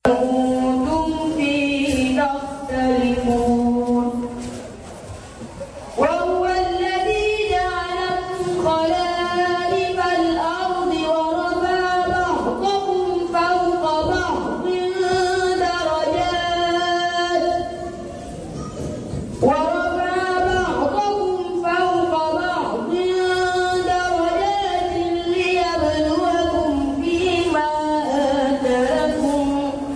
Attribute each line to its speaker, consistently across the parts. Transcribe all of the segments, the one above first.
Speaker 1: كنتم فيه تختلفون وهو الذي جعلكم خلائف الأرض ورفع بعضكم فوق بعض درجات ورفع بعضكم فوق بعض درجات ليبلوكم فيما آتاكم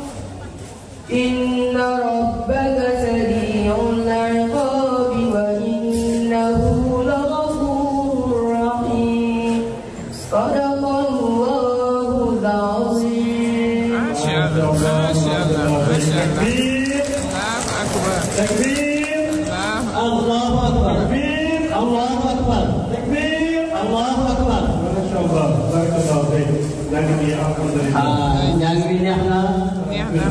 Speaker 1: إن ربك سريع العقاب وإنه لغفور رحيم صدق الله العظيم
Speaker 2: ما شاء الله ما شاء الله ما شاء الله
Speaker 3: تكبير
Speaker 2: الله أكبر
Speaker 3: تكبير
Speaker 2: الله
Speaker 4: الله أكبر
Speaker 3: تكبير
Speaker 4: الله أكبر
Speaker 3: تكبير
Speaker 4: الله أكبر
Speaker 3: ما شاء الله بارك الله فيك لكن يا الحمد لله
Speaker 4: ah njàng bi neex na
Speaker 2: neex na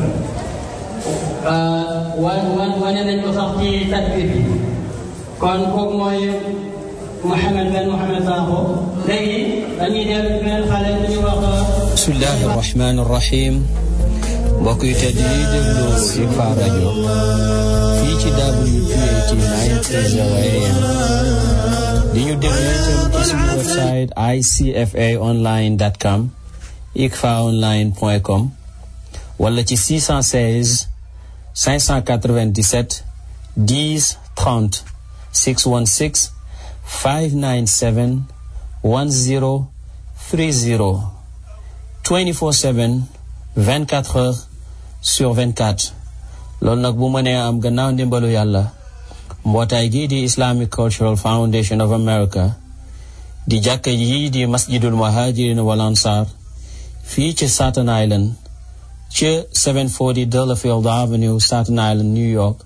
Speaker 4: ah, wan wan wane nañ ko sax ci takbir bi kon kooku mooy Mouhamed Ben Mouhamed Sakho léegi dañuy dellu ci beneen xale bu ñuy wax
Speaker 5: bismillahi rahmaani rahim mbokk yu tedd yi déglu ICFA rajo fii ci WPAT 930 AM di ñu déglu itam ci suñu website icfaonline.com icfaonline.com wala ci 616 597 10 30 616 597 10 30 24/7 24 heures sur 24 loolu nag bu mënee am gannaaw ndimbalu yàlla mbootaay gii di Islamic Cultural Foundation of America di jàkka yii di masjidul muhajirin wal ansar fii ci Staten Island ci 740 Delafield Avenue Staten Island New York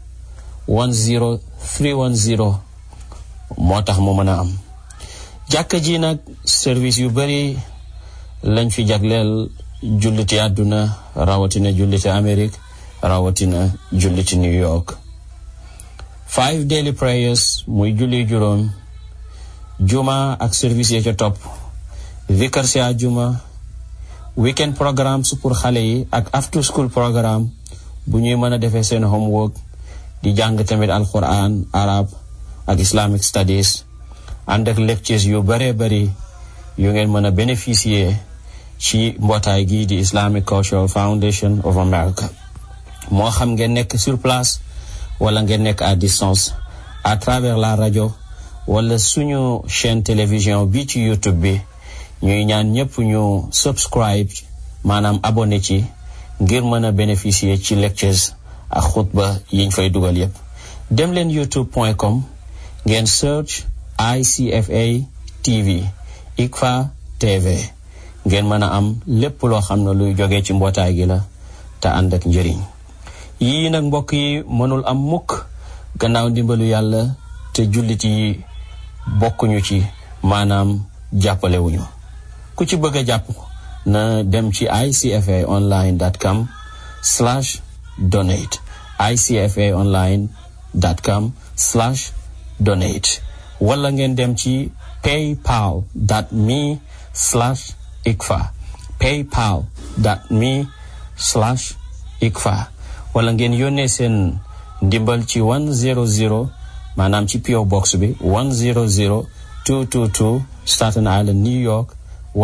Speaker 5: 10310 moo tax mu mën a am jàkka ji nag service yu bari lañ fi jagleel julliti àdduna rawatina julliti Amérique rawatina julliti New York five daily prayers muy julli juróom juma ak service ya ca topp vikar si àjjuma weekend programmes pour xale yi ak after school programme bu ñuy mën a defee seen homework di jàng tamit alquran arab ak islamic studies ànd ak lectures yu bare bari yu ngeen mën a bénéficier ci mbootaay gii di Islamic Cultural Foundation of America moo xam ngeen nekk sur place wala ngeen nekk à distance à travers la rajo wala suñu chaîne télévision bi ci YouTube bi ñuy ñaan ñëpp ñu subscribe maanaam abonné ci ngir mën a bénéficier ci lectures ak xutba yiñ fay dugal yépp dem leen youtube.com ngeen search ICFA TV ICFA TV ngeen mën a am lépp loo xam ne luy jógee ci mbootaay gi la te ànd ak njëriñ yii nag mbokk yi mënul am mukk gannaaw ndimbalu yàlla te jullit yi bokkuñu ci maanaam jàppalewuñu ku ci bëgg a jàpp na dem ci icfaonline.com slash donate icfaonline.com slash donate wala ngeen dem ci paypal dot me slash ikfa paypal dot me slash ikfa wala ngeen yónnee seen ndimbal ci 100 maanaam ci PO box bi 100 222 Staten Island New York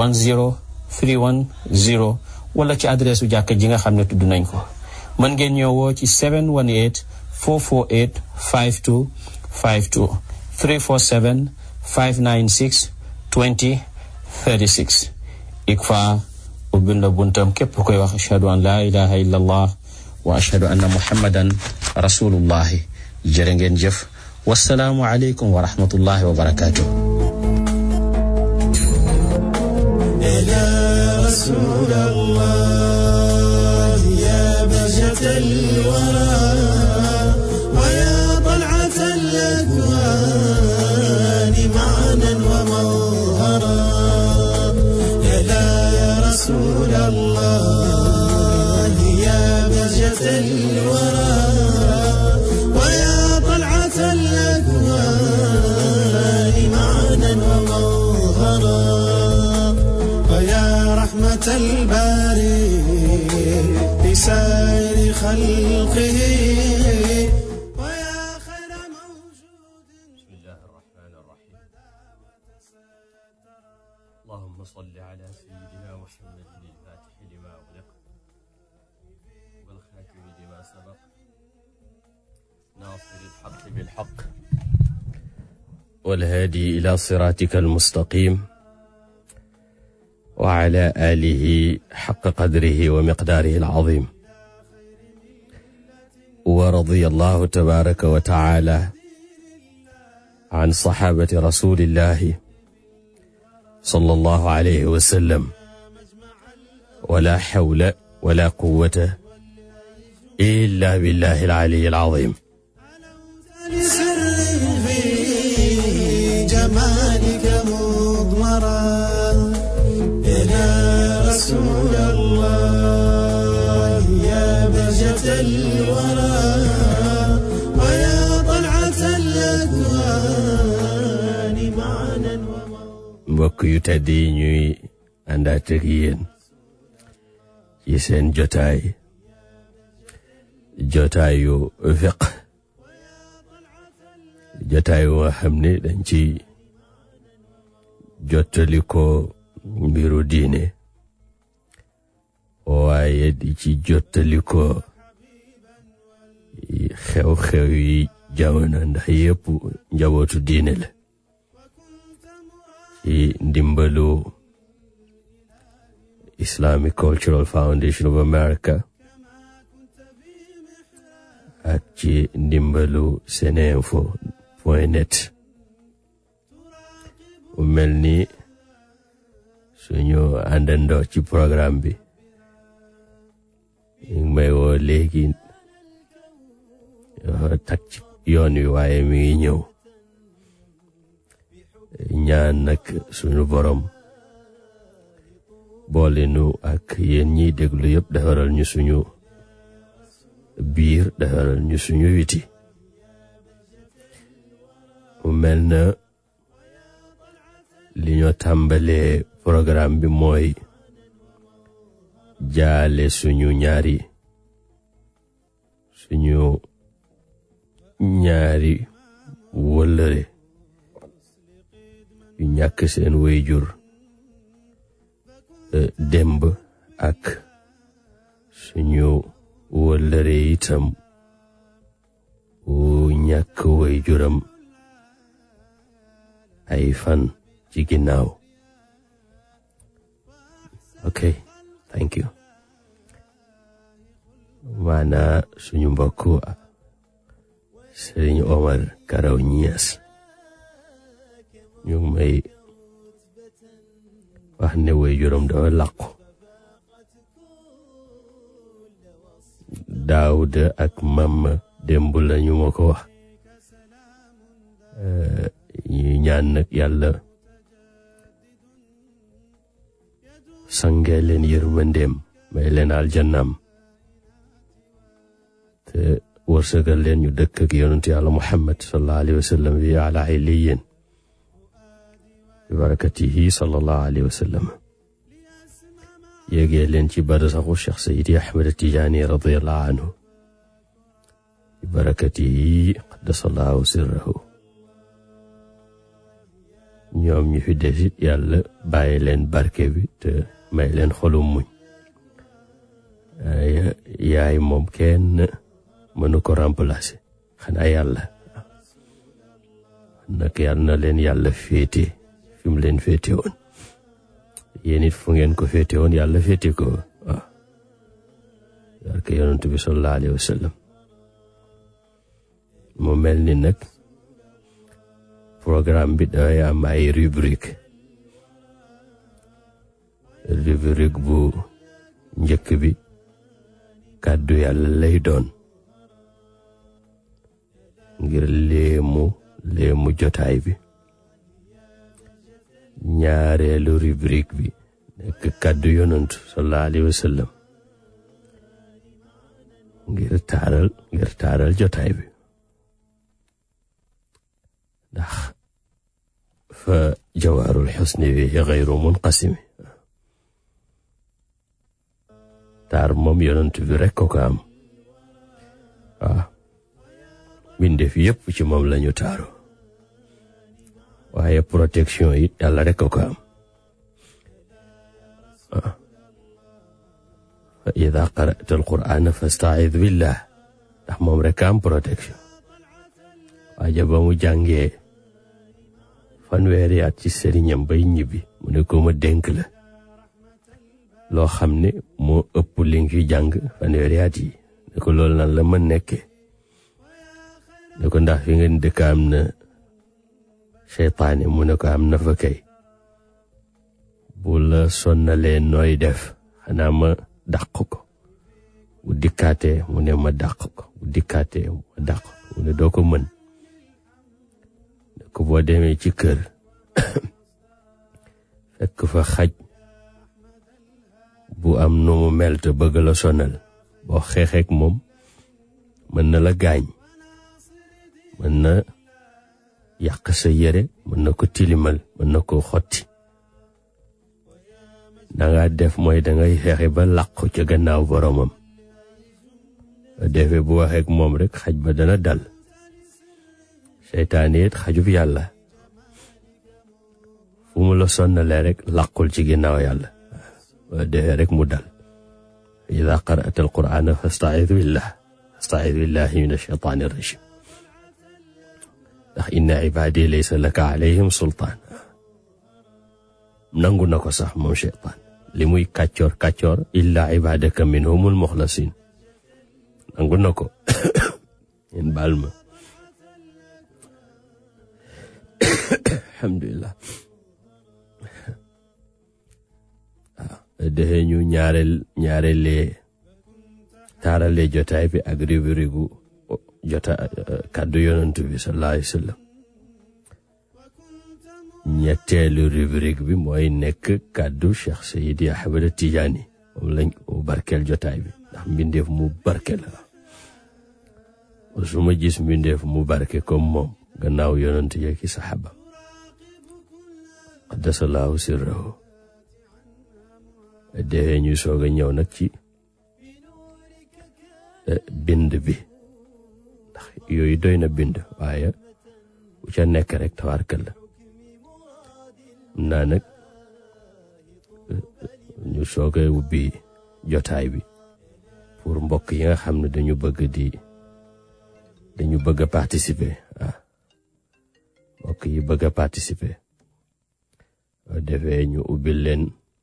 Speaker 5: 10310 wala ci adresse u jàkka ji nga xam ne tudd nañ ko mën ngeen ñëwoo ci 718 448 52 52 347 596 20 36 ikfa ubbil na buntam képp koy wax ashhadu an la ilaha illa allah wa ashhadu anna muhammadan rasulullahi jërë ngeen jëf wasalaamu aleykum wa rahmatullahi wa barakatuh
Speaker 6: يا رسول الله يا بهجة الورى ويا طلعة الأكوان معنا ومظهرا يا رسول الله يا بهجة الورى ويا طلعة الأكوان معنا ومظهرا ويا رحمة الباري لسان خلقه ويا خير موجود
Speaker 7: بسم الله الرحمن الرحيم اللهم صل على سيدنا محمد الفاتح لما أغلق والخاتم لما سبق ناصر الحق بالحق والهادي إلى صراطك المستقيم وعلى آله حق قدره ومقداره العظيم ورضي الله تبارك وتعالى عن صحابة رسول الله صلى الله عليه وسلم ولا حول ولا قوة إلا بالله العلي العظيم
Speaker 6: سر في جمالك مضمرا يا رسول الله يا بهجة الورى ويا طلعة الأكوان معنا وموضوعا
Speaker 7: mbokk yu tedd yi ñuy àndaat ak yéen ci seen jotaay jotaayu fiq jotaay nga xam ne dañ ci jottali ko mbiru diine waaye di ci jottali ko xew-xew yi jamono ndax yépp njabootu diine la ci ndimbalu Islamic Cultural Foundation of America ak ci ndimbalu seneinfo point net mu mel ni suñu àndandoo ci programme bi ñu ngi may woo léegi tak ci yoon wi waaye mi ngi ñëw ñaan nag suñu borom boole nu ak yéen ñiy déglu yëpp defaral ñu suñu biir defaral ñu suñu witi mu mel na li ñoo tàmbalee programme bi mooy jaale suñu ñaari suñu ñaari wëllëre yu ñàkk seen wéyjur démb ak suñu wëllëre itam wu ñàkk wéyjuram ay fan ci ginnaaw ok thank you maana suñu mbokk Sëriñ Omar Karaw Ñias ñu ngi may wax ne way juróom dafa làqu daawuda ak mamma démb la ñu ma ko wax ñu ñaan nag yàlla sangee leen yërmandeem may leen aljannaam te wërsëgal leen ñu dëkk ak yonentu yàlla muhammad sallallahu alayhi wa sallam fi ala illiyin bi barakatihi sallallahu alayhi wa sallam yéegee leen ci barsaxu cheikh sayidi ahmed tijaani radiallahu anhu bi barakatihi qaddasallahu sirrahu ñoom ñu fi desit yàlla bàyyi leen barke bi te may leen xolum muñ yaay moom kenn mënu ko remplacer xanaa yàlla nag yàlla na leen yàlla féete fi mu leen féete woon yéen it fu ngeen ko féete woon yàlla féete ko waaw barke yonent bi sallallahu alayhi wa sallam mu mel ni nag programme bi dafay am ay rubrique rubrique bu njëkk bi kàddu yàlla lay doon ngir léemu léemu jotaay bi ñaareelu rubrique bi nekk kàddu yonant sallallahu alayhi wa sallam ngir taaral ngir taaral jotaay bi ndax fa jawaarul xusni bi xayru munqasimi taar moom yonant bi rekk ko ko am waaw mbindeef yépp ci moom lañu taaru waaye protection it yàlla rek ko ko am waaw fa ida qara'ta alqur'ana fastaid billah ndax moom rek am protection waaja ba mu jàngee fanweeri at ci sëriñam bay ñibbi mu ne ko ma dénk la loo xam ne moo ëpp li nga fi jàng fanweeri at yi ne ko loolu nan la mën nekkee ne ko ndax fi ngeen dëkk am na seytaane mu ne ko am na fa kay bu la sonnalee nooy def xanaa ma dàq ko bu dikkaatee mu ne ma dàq ko bu dikkaatee ma dàq ko mu ne doo ko mën ne ko boo demee ci kër fekk fa xaj bu am nu mu mel te bëgg la sonal boo xeexeek moom mën na la gaañ mën na yàq sa yére mën na ko tilimal mën na ko xotti danga def mooy dangay fexe ba làqu ca gannaaw boromam defee bu waxeek moom rek xaj ba dana dal seytaane it xajub yàlla fu mu la sonnalee rek làqul ci ginnaaw yàlla waa defee rek mu dal ida qara'ta alqur'ana fastaid billah fastaid billahi min alcheytaani arrajim ndax inna ibadi laysa laka alayhim sultaan nangu na ko sax moom cheytaan li muy kàccoor kàccoor illa ibadaka minhumul muxlasin nangu na ko yéen baal ma alhamdulilah waaw defee ñu ñaareel ñaareelee taaralee jotaay bi ak rubrique gu jota kàddu yonantu bi sallallahu alayhi wa sallam ñetteelu rubrique bi mooy nekk kàddu Cheikh Seydi Ahmed Tidiane moom lañ mu barkeel jotaay bi ndax mbindeef mu barke la su ma gis mbindeef mu barke comme moom gannaaw yonant yi ki saxaaba qaddasallahu sirrahu defee ñuy soog a ñëw nag ci bind bi ndax yooyu doy na bind waaye bu ca nekk rek tawarkal la am naa nag ñu soog a ubbi jotaay bi pour mbokk yi nga xam ne dañu bëgg di dañu bëgg a participer ah mbokk yi bëgg a participer defee ñu ubbil leen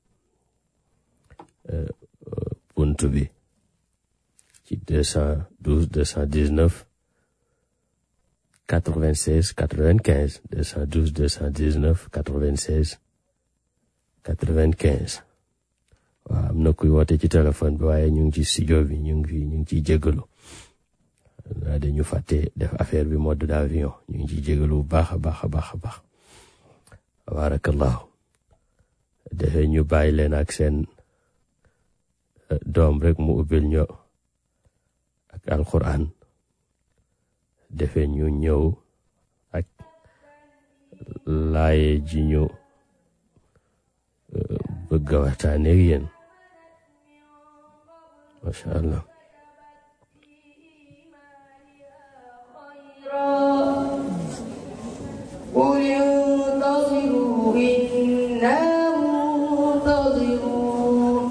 Speaker 7: bunt bi ci deux cent douze deux cent dix neuf quatre vingt seize quatre vingt quinze deux cent douze deux cent dix neuf quatre vingt seize quatre vingt quinze waaw am na kuy woote ci téléphone bi waaye ñu ngi ci studio bi ñu ngi fi ñu ngi ciy jégalu waa dañu fàtte def affaire bi mode d'avion ñu ngi ciy jégalu bu baax a baax a baax a baax tabarakallahu defee ñu bàyyi leen ak seen doom rek mu ubbil ño ak alquran defee ñu ñëw ak laaye ji ñu bëgg a waxtaane ak yéen macha allah
Speaker 1: قل انتظروا إنا منتظرون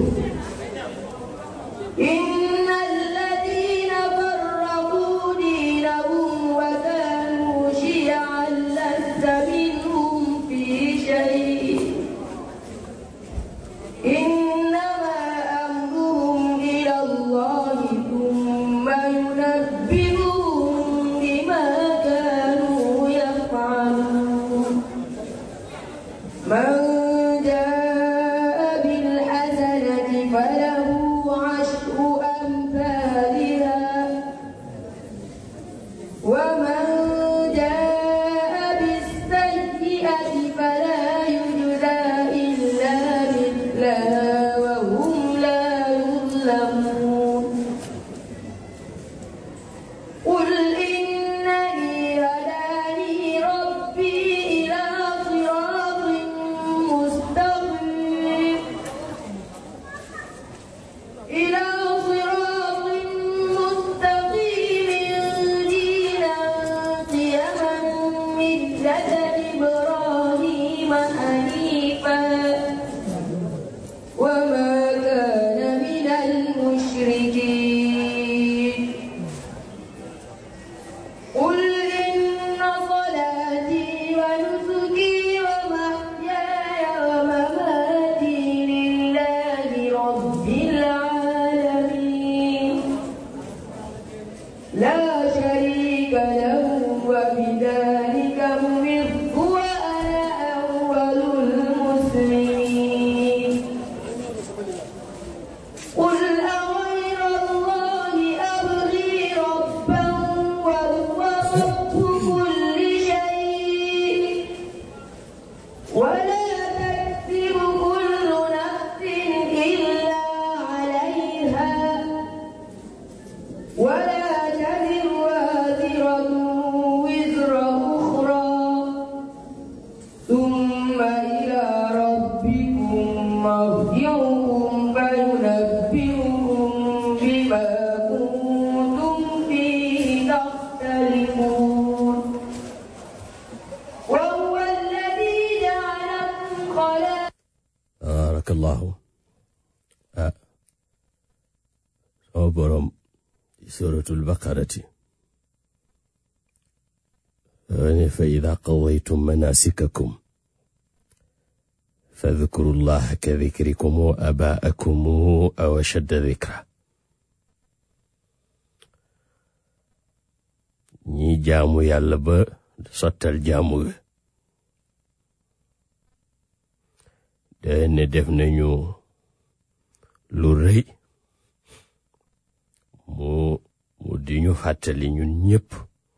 Speaker 1: إن الذين فرقوا دينهم وكانوا شيعا لست منهم في شيء إنما أمرهم إلى الله المشركين قل إن صلاتي ونسكي ومحياي ومماتي لله رب العالمين لا شريك له وبذلك أمرت وأنا أول المسلمين قل أغير الله أبغي ربا وهو رب كل شيء ولا تكسب كل نفس إلا عليها ولا تزر وازرة وزر أخرى ثم إلى ربكم مرجعكم فينبئكم بما كنتم فيه تختلفون وهو الذي جعلكم خلائق
Speaker 7: barakallahu ah sama borom ci suratul baqarati ne fa ida qadaytum manasikakum fadhkuru llaha ka dhikrikum abaakum aw ashadda dhikra ñi jaamu yàlla ba sottal jaamu ga de ne def nañu lu rëy mu mu di ñu fàttali ñun ñépp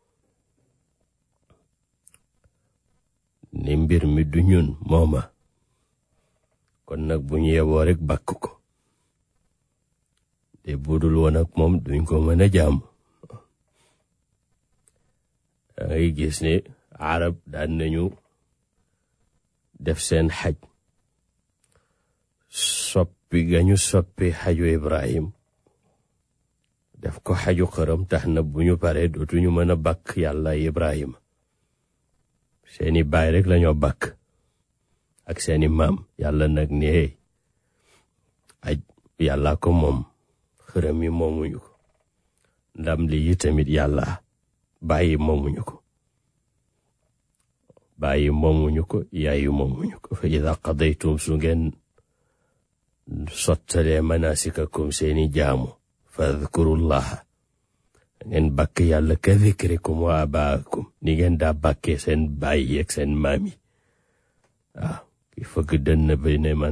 Speaker 7: ni mbir mi du ñun mooma kon nag bu ñu yeboo rek bàkk ko te budul woon ak moom duñ ko mën a jaam dangay gis ne arab daan nañu def seen xaj soppi gañu soppi xaju ibrahim def ko xaju xëram tax na bu ñu paree dootuñu mën a bàkk yàlla ibrahima seeni baay rek lañoo bàkk ak seeni maam yàlla nag ne aj yàlla ko moom xërëm yi moomuñu ko ndam li yi tamit yàlla bàyyi moomuñu ko bàyyi moomuñu ko yaayi moomuñu ko fa ida qadaytum su ngeen sottalee manasikakum seeni jaamu fadkurullaha ngeen bàkk yàlla ka dhikrikum wa abaakum ni ngeen daa bàkkee seen baay yeeg seen maam yi waaw ki fëgg dënn bi ne man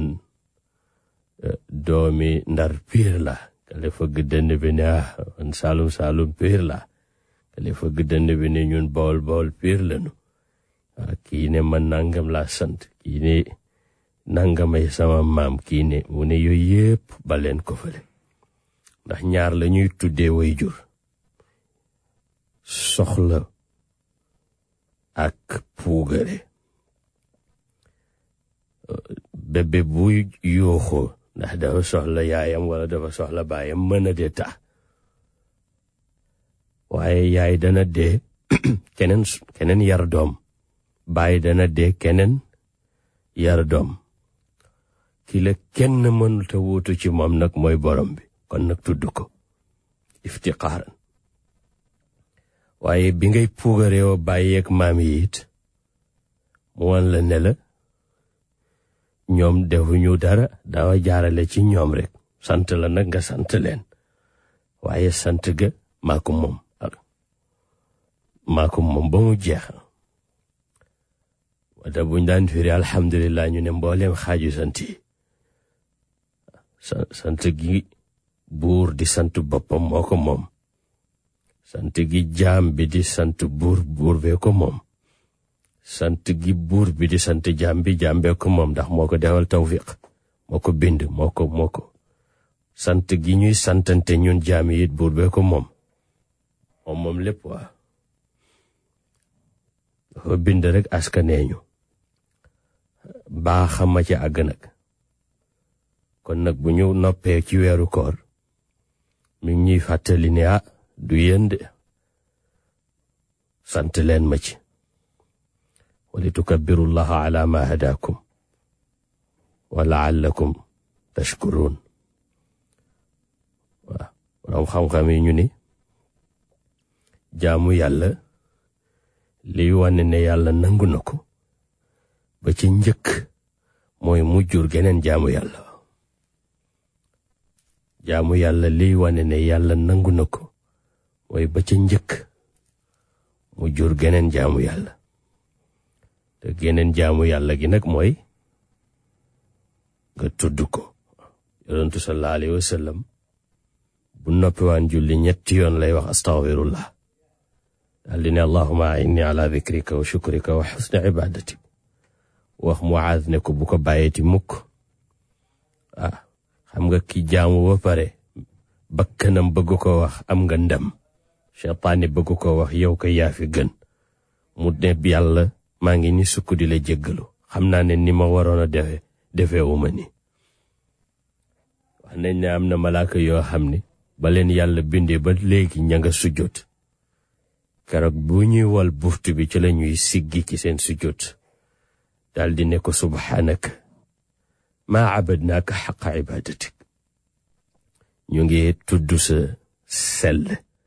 Speaker 7: doomi ndar piir la kale fëgg dënn bi ne ah man saalum saalum piir la kale fëgg dënn bi ne ñun bool bool piir lanu waaw kii ne man nangam laa sant kii ne nangamay sama maam kii ne mu ne yooyu yépp baleen ko fële ndax ñaar la ñuy tuddee way jur soxla ak puugare bébé bu yuuxoo ndax dafa soxla yaayam wala dafa soxla baayam mën a dee tax waaye yaay dana dee keneen keneen yar doom baay dana dee keneen yar doom ki la kenn mënut a wuutu ci moom nag mooy borom bi kon nag tudd ko iftiqaaran waaye bi ngay puugareewoo bàyyeeg maam yi it mu wan la ne la ñoom defuñu dara dawa jaarale ci ñoom rek sant la nag nga sant leen waaye sant ga maa ko moom maa ko moom ba mu jeex wata buñ daan firi alhamdulillah ñu ne mbooleem xaaju sant yi sant gi buur di sant boppam moo ko moom sant gi jaam bi di sant buur buur bee ko moom sant gi buur bi di sant jaam bi jaam bee ko moom ndax moo ko defal tawfiq moo ko bind moo ko moo ko sant gi ñuy santante ñun jaam yi it buur bee ko moom moom moom lépp waa dafa bind rek askaneeñu baa xama ci àgg nag kon nag bu ñu noppee ci weeru koor mi ngi ñuy fàttali ne ah du yéen de sant leen ma ci wali tukabbirullaha ala ma hadakum wa laallakum tashkurun waaw boroom xam-xam yi ñu ni jaamu yàlla liy wane ne yàlla nangu na ko ba ci njëkk mooy mu jur geneen jaamu yàlla jaamu yàlla liy wane ne yàlla nangu na ko mooy ba ca njëkk mu jur geneen jaamu yàlla te geneen jaamu yàlla gi nag mooy nga tudd ko yonentu sallallahu alayhi wa sallam bu noppiwaan julli ñetti yoon lay wax astaghfirullah daal di ne allahuma inni ala dhikrika wa shukrika wa xusni ibadatik wax Muaaz ne ko bu ko bàyyeeti mukk ah xam nga ki jaamu ba pare bakkanam bëgg ko wax am nga ndam cheytaani bëgg ko wax yow ko yaa fi gën mu ne yàlla maa ngi ni sukk di la jéggalu xam naa ne ni ma waroon a defe defeewuma ni wax nañ ne am na malaaka yoo xam ne ba leen yàlla bindee ba léegi ña nga sujjóot keroog bu ñuy wal buftu bi ci la ñuy siggi ci seen sujjóot daldi ne ko subhaanaka maa abadnaaka xaqa ibadatik ñu ngi tudd sa sell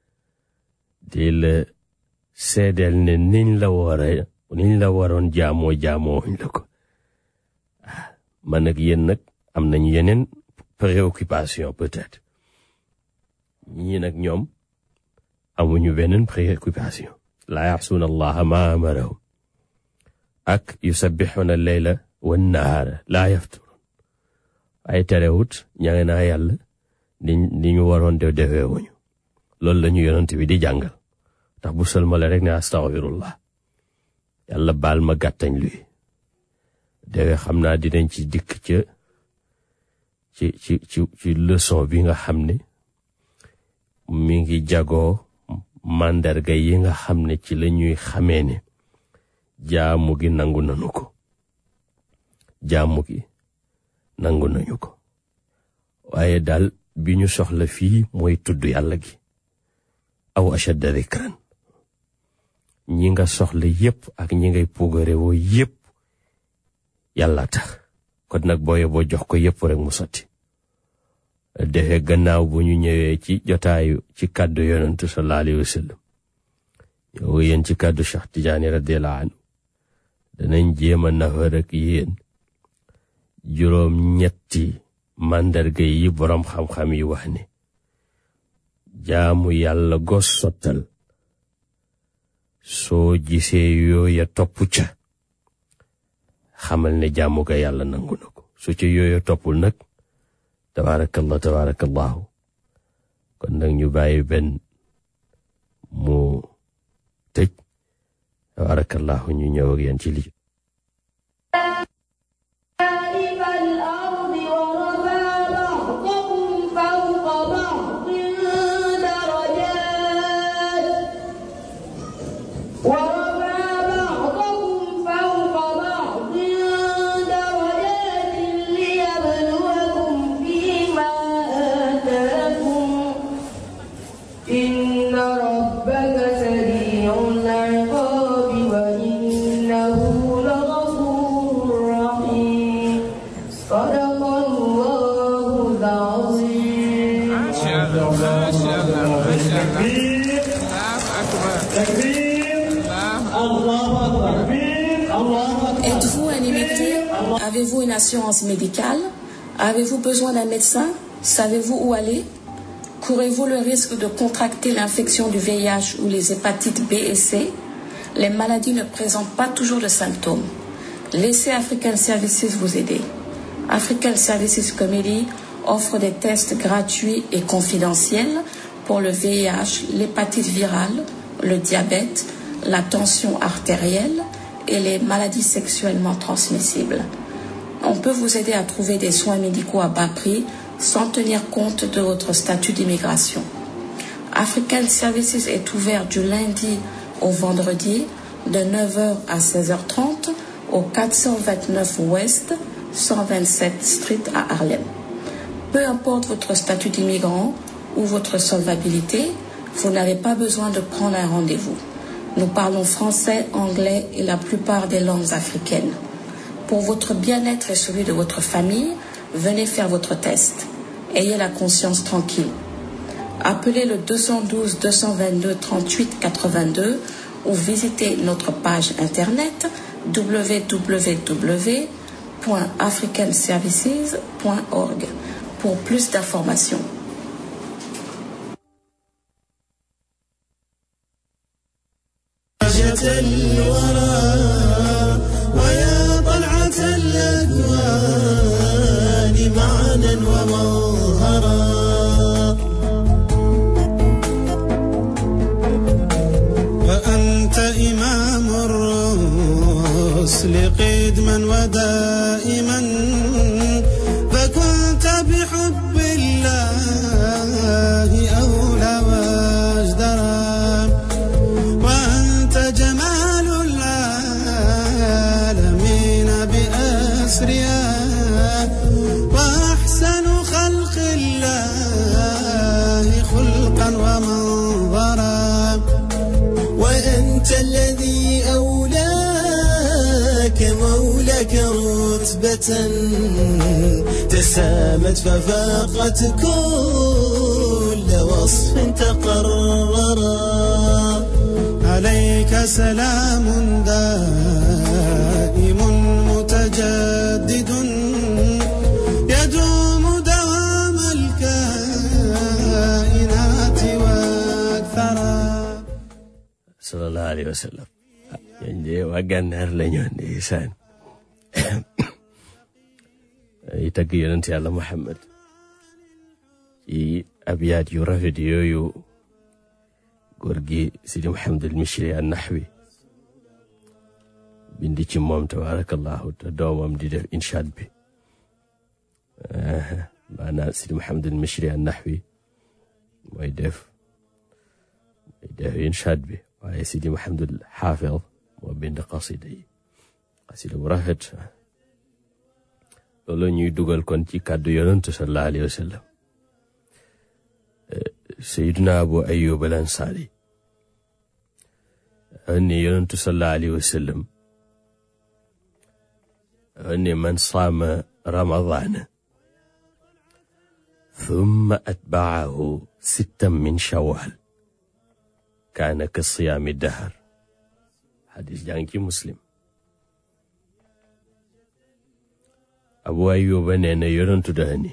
Speaker 7: di la seedeel ne niñ la war a niñ la waroon jaamoo jaamoowuñ la ko man ak yéen nag am nañu yeneen préoccupation peut-être ñii nag ñoom amuñu beneen préoccupation laa yaxsuuna allaha ma amarahum ak yusabbixuuna leyla wan nahaara laa yafturun waaye terewut ña ngi naa yàlla ni ni ñu waroon de defee wuñu loolu la ñu yonent bi di jàngal tax bu sëlmale rek ne astaghfirullah yàlla baal ma gàttañ luy dewe xam naa dinañ ci dikk ca ci ci ci ci leçon bi nga xam ne mi ngi jagoo màndarga yi nga xam ne ci la ñuy xamee ne jaamu gi nangu nañu ko jaamu gi nangu nañu ko waaye daal bi ñu soxla fii mooy tudd yàlla gi aw ashadda dhikran ñi nga soxla yépp ak ñi ngay puugare woo yépp yàlla tax kon nag booye boo jox ko yépp rek mu sotti defe gannaaw bu ñu ñëwee ci jotaayu ci kàddu yonentu sallallahu alayhi wa sallam yow yéen ci kàddu Cheikh Tidiane radiyallahu anhu danañ jéem a nafar ak yéen juróom ñetti màndarga yi boroom xam-xam yi wax ne jaamu yàlla gos sottal soo gisee yooya topp ca xamal ne jaamu ga yàlla nangu na ko su ca yooya toppul nag tabaarakallah tabaarakallahu kon nag ñu bàyyi benn mu tëj tabaarakallahu ñu ñëw ak yéen ci li
Speaker 1: خلائف الأرض ورفع بعضكم فوق بعض درجات ورفع بعضكم فوق بعض درجات ليبلوكم فيما آتاكم إن ربك سريع العقاب وإنه لغفور رحيم صدق الله العظيم
Speaker 2: ما شاء الله ما شاء الله ما شاء الله
Speaker 3: تكبير
Speaker 2: الله أكبر
Speaker 3: تكبير
Speaker 2: الله
Speaker 8: Êtes-vous un immigré Avez-vous une assurance médicale Avez-vous besoin d'un médecin Savez-vous où aller Courez-vous le risque de contracter l'infection du VIH ou les hépatites B et C Les maladies ne présentent pas toujours de symptômes. Laissez African Services vous aider. African Services Committee offre des tests gratuits et confidentiels pour le VIH, l'hépatite virale, le diabète, la tension artérielle et les maladies sexuellement transmissibles. On peut vous aider à trouver des soins médicaux à bas prix sans tenir compte de votre statut d'immigration. African Services est ouvert du lundi au vendredi de 9h à 16h30 au 429 Ouest 127 Street à Harlem. Peu importe votre statut d'immigrant ou votre solvabilité, vous n'avez pas besoin de prendre un rendez-vous. Nous parlons français, anglais et la plupart des langues africaines. Pour votre bien-être et celui de votre famille, venez faire votre test. Ayez la conscience tranquille. appelez le 212 222 38 82 ou visitez notre page internet www.africanservices.org pour plus d'informations.
Speaker 6: بهجة الورى ويا طلعة الأكوان معنا ومظهرا فأنت إمام الرسل قدما ودائما فكنت بحب الله أولى واجدرا وأنت جمال العالمين بأسرها وأحسن خلق الله خلقا ومنظرا وأنت الذي أولاك مولاك رتبة تسامت ففاقت كل وصف تقررا عليك سلام دائم متجدد يدوم دوام الكائنات واكثرا
Speaker 7: sallallahu alayhi wa sallam ñooñ de waa gànnaar la ñoo ndeysaan ay tagg yonent yàlla Muhammad ci abyaat yu rafet yooyu góor gi Sidi Muhammadul Mishri an naxwi bindi ci moom tabarakallahu te doomam di def inshaad bi maanaam Sidi Muhammadul Mishri an naxwi mooy def mooy def inshaad bi waaye Sidi Muhammadul Xaafid moo bind qasida yi qasida bu rafet loolu ñuy dugal kon ci kàddu yonantu sallallahu alayhi wa sallam Seydina Abu Ayyub al Ansaari ne yonantu sallallahu alayhi wa sallam ne man saama ramadaana thumma atbaahu sittan min shawal kaana ka siyaami dahar xadis jàng ci muslim abu ayuba nee na yonantu daa ni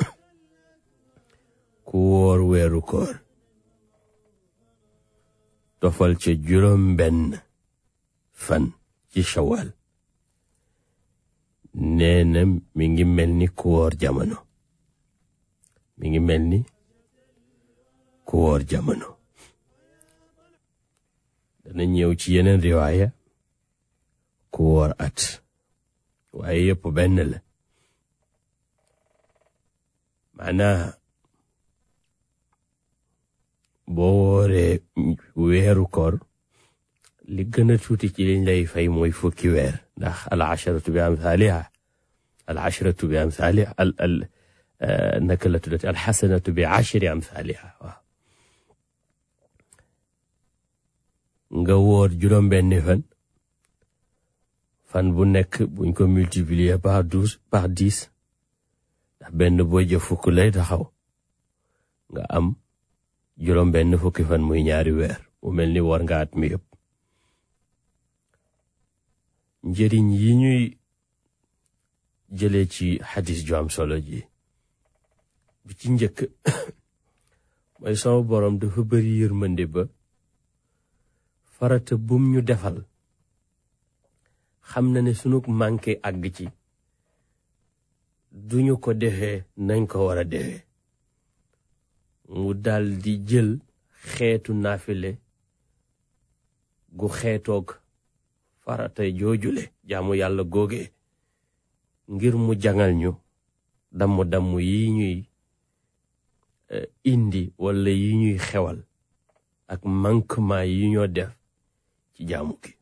Speaker 7: ku wóor weeru koor tofal ca juróom benn fan ci shawal nee na mi ngi mel ni ku wóor jamono mi ngi mel ni ku wóor jamono dana ñëw ci yeneen riwaaya ku wóor at waaye yëpp benn la maanaa boo wooree weeru koor li gën a tuuti ci liñ lay fay mooy fukki weer ndax al asharatu bi amthaliha al asharatu bi amthaliha al al naka la tuddati al xasanatu bi ashri amthaliha waaw nga wóor juróom benni fan fan bu nekk buñ ko multiplier par douze par dix ndax benn boo jëf fukk lay taxaw nga am juróom benn fukki fan muy ñaari weer mu mel ni war nga at mi yëpp njëriñ yi ñuy jëlee ci xadis ju am solo ji bi ci njëkk mooy sama borom dafa bari yërmande ba farata bum ñu defal xam na ne sunu manqué àgg ci duñu ko defee nañ ko war a defee mu dal di jël xeetu naafile gu xeetoog farata joojule jaamu yàlla googe ngir mu jangal ñu damm-damm yi ñuy indi wala yi ñuy xewal ak manquement yi ñoo def ci jaamu gi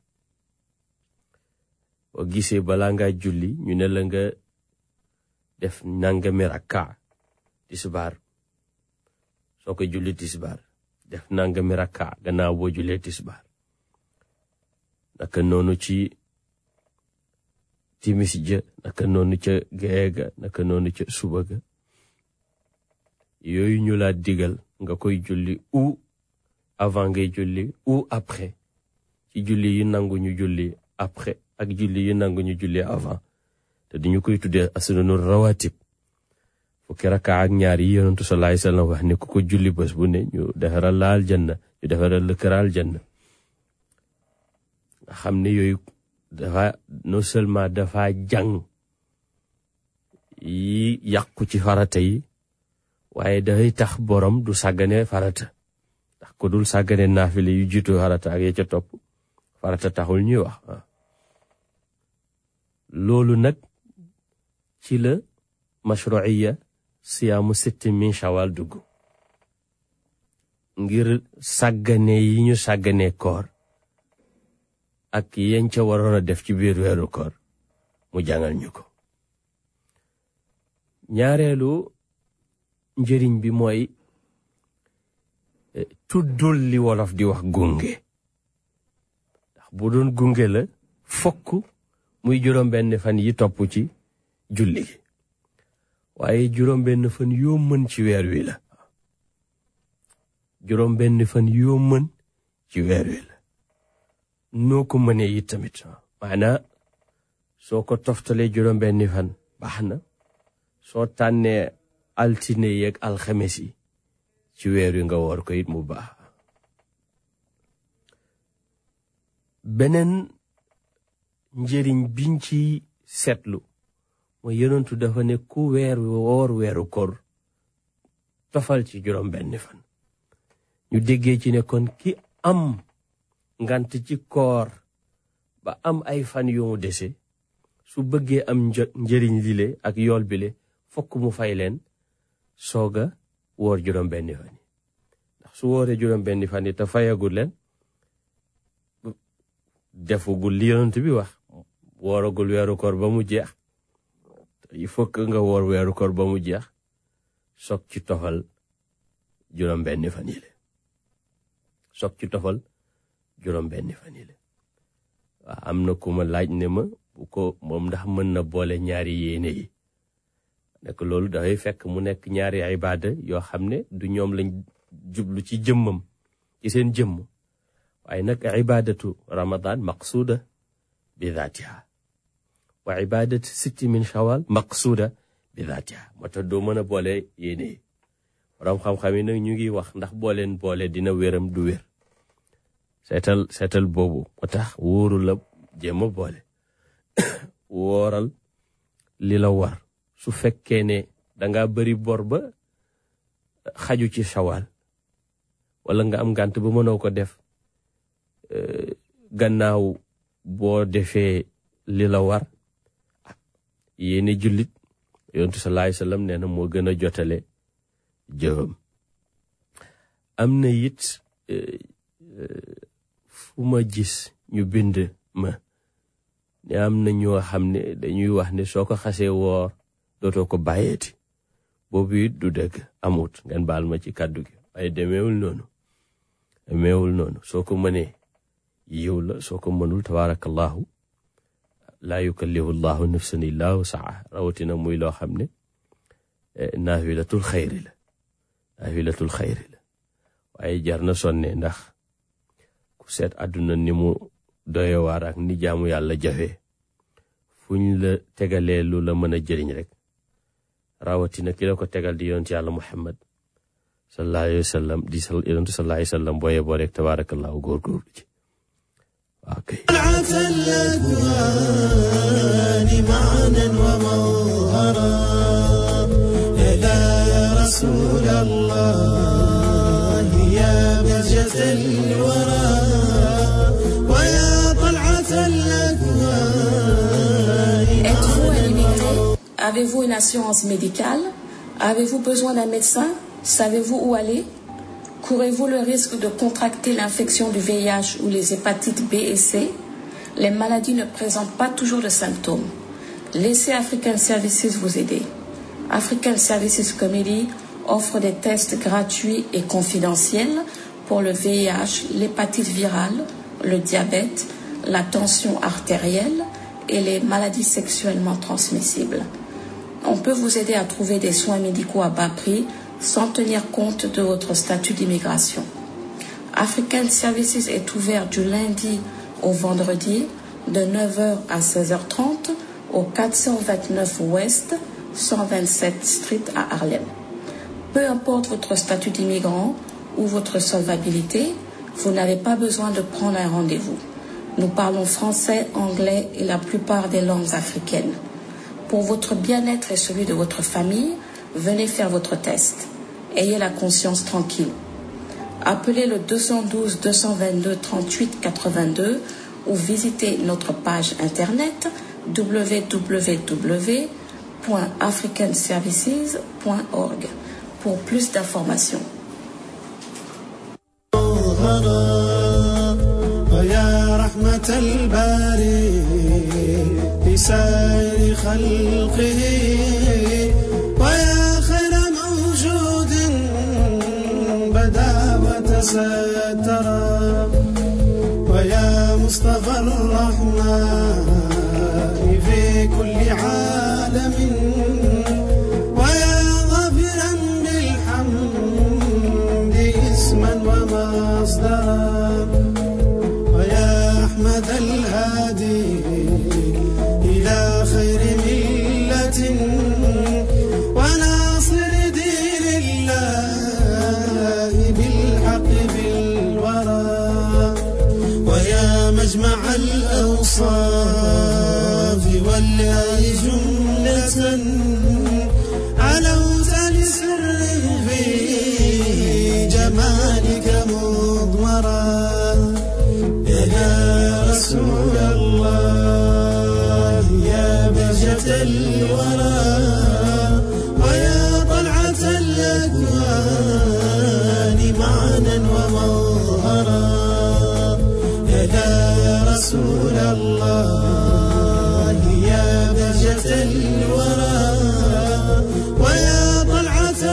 Speaker 7: boo gisee balaa nga julli ñu ne la nga def nangami rakka tisbaar soo ko julli tisbaar def nangami rakka gannaaw boo jullee tisbaar naka noonu ci timis ja naka noonu ca gee ga naka noonu ca suba ga yooyu ñu laa digal nga koy julli ou avant ngay julli ou après ci julli yi nangu ñu julli après ak julli yi nangu ñu julli avant te dañu koy tuddee asunanu rawatib fukki raka ak ñaar yi yonentu sallallahu alayhi wasallam wax ne ku ko julli bés bu ne ñu defaral la aljanna ñu defaral la kër aljanna nga xam ne yooyu dafa non seulement dafa jàng yi yàqu ci farata yi waaye dafay tax borom du sàggane farata ndax ko dul sàggane naafile yu jiitu farata ak ya ca topp farata taxul ñuy wax loolu nag ci la mashruiya siyaamu sitti min shawal dugg ngir sàggane yi ñu sàggane koor ak yañ ca waroon a def ci biir weeru koor mu jàngal ñu ko ñaareelu njëriñ bi mooy tuddul li wolof di wax gunge ndax bu doon gunge la fokk muy juróom benn fan yi topp ci julli gi waaye juróom benn fan yoo mën ci weer wi la juróom benn fan yoo mën ci weer wi la noo ko mënee it tamit maanaa soo ko toftalee juróom benni fan baax na soo tànnee altine yeeg alxames yi ci weer wi nga woor ko it mu baax beneen njëriñ biñ ci seetlu mooy yonentu dafa ne ku weer woor weeru kor tofal ci juróom benni fan ñu déggee ci ne kon ki am ngant ci koor ba am ay fan yu mu dese su bëggee am njëriñ lile ak yool bile fokk mu fay leen sooga woor juróom benni fan yi ndax su wooree juróom benni fan yi te fayagul leen defugul li yonent bi wax wooragul weeru koor ba mu jeex il faut que nga woor weeru koor ba mu jeex soog ci tofal juróom benni fan yi le soog ci tofal juróom benni fan yi le waaw am na ku ma laaj ne ma bu ko moom ndax mën na boole ñaari yéene yi nekk loolu dafay fekk mu nekk ñaari ibaada yoo xam ne du ñoom lañ jublu ci jëmmam ci seen jëmm waaye nag ibaadatu ramadan maqsuuda bi daatiha wa ibaadatu sitti min shawal maqsuuda bi daatiha moo tax doo mën a boole yéene yi borom xam-xam yi nag ñu ngi wax ndax booleen boole dina wéram du wér seetal seetal boobu moo tax wóoru la jéem a boole wooral li la war su fekkee ne danga bari bor ba xaju ci shawal wala nga am ngànt ba mënoo ko def gannaaw boo defee li la war yéene jullit yontu sallallahu alayhi wasallam nee na moo gën a jotale jëfam am na it fu ma gis ñu bind ma ne am na ñoo xam ne dañuy wax ne soo ko xasee woor dootoo ko bàyyeeti boobu it du dëgg amut ngeen baal ma ci kàddu gi waaye demeewul noonu demeewul noonu soo ko mënee yiw la soo ko mënul tabaarakallahu laa yukallifu llahu nafsan illa wusaha rawatina muy loo xam ne naafilatul xayri la naafilatul xayri la waaye jar na sonne ndax ku seet àdduna ni mu doyewaar ak ni jaamu yàlla jafe fuñ la tegalee lu la mën a jëriñ rek rawatina ki la ko tegal di yonent yàlla muhammad sallallahu alayhi wa sallam di yonent sallallahu alayhi wa sallam booye boo rek tabaarakallahu góorgóorlu ci waaw kay
Speaker 6: الأكوان معنا ومظهرا إلى رسول الله يا بهجة الورى ويا طلعة الأكوان
Speaker 8: Êtes-vous un immigré Avez-vous une assurance médicale Avez-vous besoin d'un médecin Savez-vous où aller Courez-vous le risque de contracter l'infection du VIH ou les hépatites B et C Les maladies ne présentent pas toujours de symptômes. Laissez African Services vous aider. African Services Committee offre des tests gratuits et confidentiels pour le VIH, l'hépatite virale, le diabète, la tension artérielle et les maladies sexuellement transmissibles. On peut vous aider à trouver des soins médicaux à bas prix sans tenir compte de votre statut d'immigration. African Services est ouvert du lundi au vendredi de 9h à 16h30 au 429 Ouest 127 Street à Harlem. Peu importe votre statut d'immigrant ou votre solvabilité, vous n'avez pas besoin de prendre un rendez-vous. Nous parlons français, anglais et la plupart des langues africaines. Pour votre bien-être et celui de votre famille, venez faire votre test. Ayez la conscience tranquille. Appelez le 212 222 38 82 ou visitez notre page internet www.africanservices.org pour plus d'informations.
Speaker 6: ويا رحمة الباري لسائر خلقه ويا خير موجود بدا وتسترى ويا مصطفى الرحمن في كل عالم ويا ظافرا بالحمد اسما ومصدرا ويا أحمد الهادي إلى خير ملة وناصر دين الله بالحق بالورى ويا مجمع الأوصاف والله جملة علوت لسر في جمالك مضمرا يا رسول الله يا بهجة الورى ويا طلعة الأكوان معنا ومظهرا يا رسول الله يا بهجة الورى ويا طلعة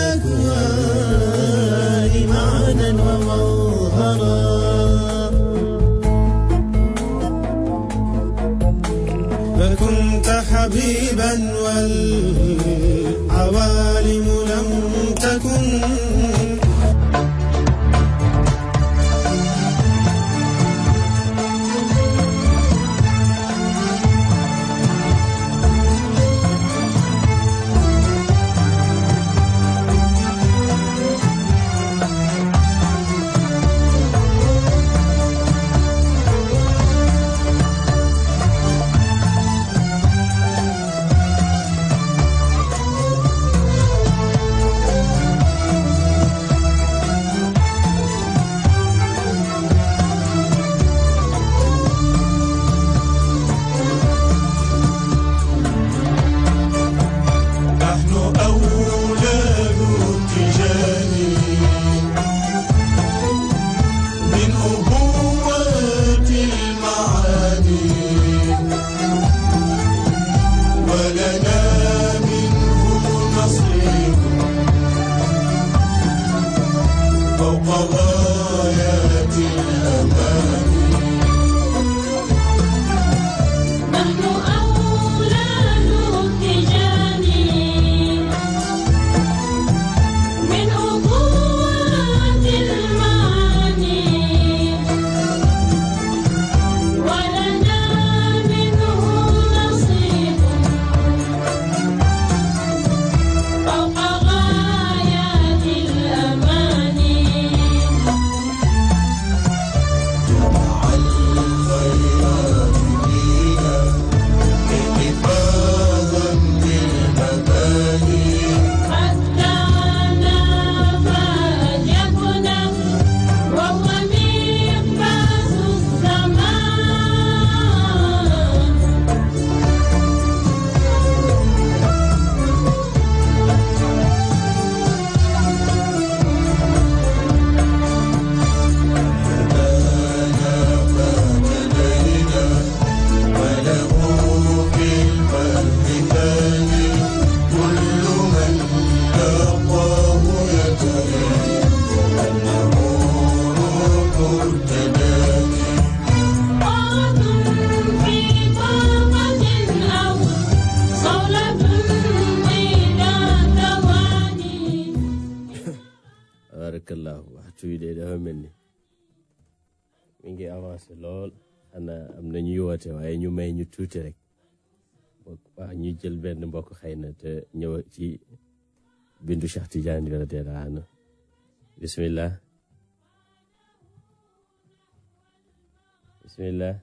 Speaker 6: الأكوان معنا ومظهرا فكنت حبيبا والعوالم لم تكن نحن أولاد التجاني من أبوات المعاني ولنا منه نصيب فوق غايات الأماني
Speaker 9: نحن أولاد التجاني من أبوات المعاني ولنا منه نصيب فوق غايات الأماني
Speaker 7: waxtu wi de dafa mel ni mi ngi avancé lool xanaa am na ñuy woote waaye ñu may ñu tuuti rek bokk waa ñu jël benn mbokk xëy na te ñëw ci bindu Cheikh Tidiane radiyallahu anhu bismillah bismillah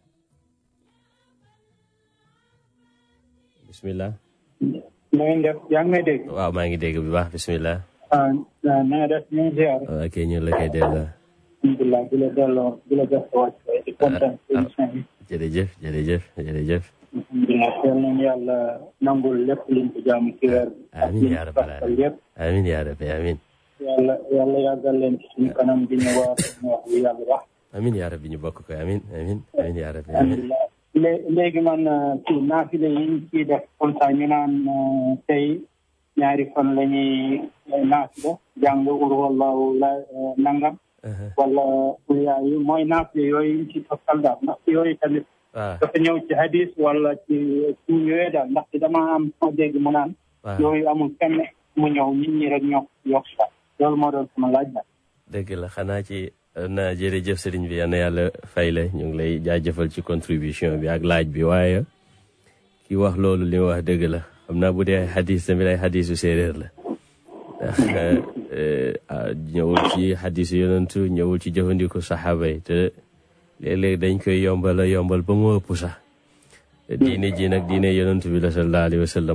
Speaker 7: bismillah
Speaker 10: na ngeen def yaa ngi may dégg.
Speaker 7: waaw maa ngi dégg bu baax bismillah
Speaker 10: ah na nga def ñu ngi ziar.
Speaker 7: ok ñu la koy delloo
Speaker 10: alhamdulilah di la delloo di la def wàcc di kontaan ci émission bi.
Speaker 7: jërëjëf jërëjëf jërëjëf
Speaker 10: alhamdulilah yal nañu yàlla nangul lépp liñ ko jaamu ci weer bi. ak
Speaker 7: amiin
Speaker 10: liñ
Speaker 7: yaa
Speaker 10: ko
Speaker 7: rabbal
Speaker 10: fàttal
Speaker 7: alamin
Speaker 10: yëpp.
Speaker 7: amiin yaa rabbi amiin
Speaker 10: yàlla yàlla yàggal leen ci suñu kanam di ñu wax ñu wax li yàlla wax.
Speaker 7: amiin yaa rabbi ñu bokk ko amiin amiin amiin yaa rabbi amiin
Speaker 10: alhamdulilah lé- léegi man ci naafile yi ñu ciy def comme ça ñu naan euh, tey ñaari fan la ñuy naafile jàng ur wallahu la euh, nangam wala kuliyaa yi mooy naafile yooyu ñu ci toppal daal ndax yooyu tamit
Speaker 7: waaw
Speaker 10: dafa ñëw ci hadis wala ci ci yooyu daal ndax dama am ma dégg mu naan
Speaker 7: waaw
Speaker 10: yooyu amul kenn mu ñëw nit ñi rek ñoo yokk sa loolu moo doon sama laaj daal
Speaker 7: dëgg la xanaa ci na jërëjëf sëriñ bi yal na yàlla fay la ñu ngi lay jaajëfal ci contribution bi ak laaj bi waaye ki wax loolu li mu wax dëgg la xam naa bu dee ay xadis tamit ay xadisu séeréer la ndax eh, ah, ñëwul ci xadisu yonantu ñëwul ci jëfandiku saxaaba yi te léeg-léeg dañ koy yombal a yombal ba mu ëpp sax diine ji nag diine yonantu bi la sallallahu alayhi wa sallam